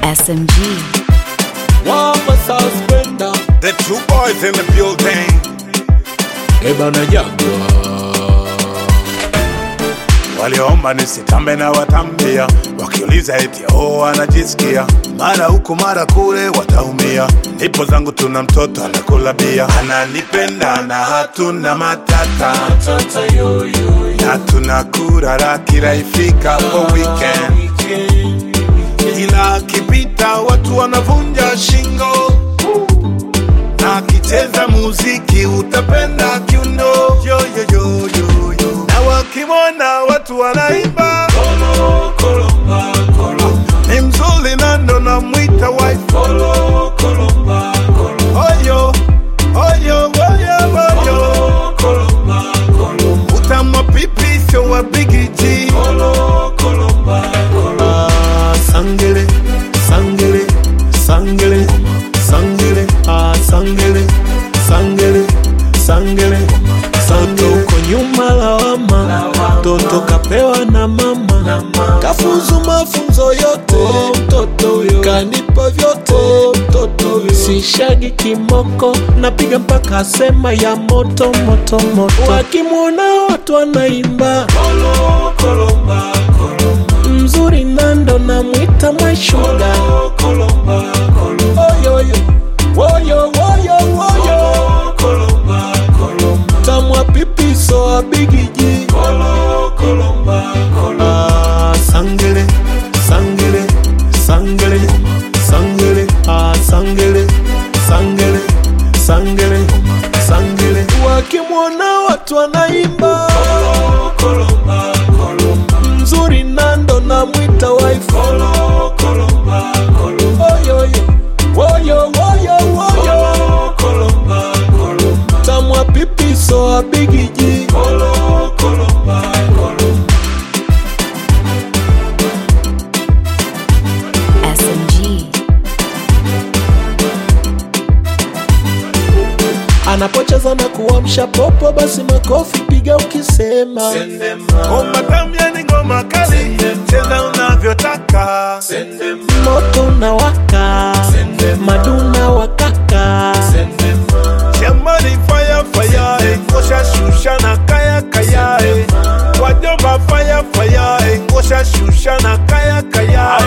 SMG. Wamba suspender The two boys in the building. Eba na jagwa Waliomba nisitambe na watambia, wakiuliza eti oh, anajisikia mara huku mara kule, wataumia. Ndipo zangu tuna mtoto anakula bia, ananipenda na hatuna matata, na tunakura kila ifika kwa weekend, ila akipita watu wanavunja shingo na akicheza muziki utapenda kiuno yo, yo, yo, yo, yo. na wakimwona watu wanaimba ni mzuri na ndo namwita wife oyo oyo oyo oyo utamwa pipi sio wa bigiji Ah, Sangele, sangele, sangele, sangele, ah, sangele, sangele, sangele, sangele. Uko nyuma lawama, mtoto kapewa na mama, kafuzu mafunzo yote, mtoto huyo kanipa vyote, mtoto huyo sishagi kimoko, napiga mpaka sema ya moto moto moto, wakimwona watu wanaimba mzuri nando namwita mashuga oyoyo woyo woyo woyo tamwa pipiso abigiji Ah, sangele sangele sangele sangele ah, sangele sangele sangele sangele wakimwona watu wanaimba mzuri nando namwita wife oyoyo woyo woyo woyo tamwa pipiso abigiji SMG. anapocheza na kuamsha popo basi makofi piga ukisema ngoma tamu yani ngoma kali cheza unavyotaka moto na waka maduna wakaka Shambani fire fire, eh, ngosha shusha na kaya kaya, eh. wajomba fire fire, eh, ngosha shusha na kaya kaya.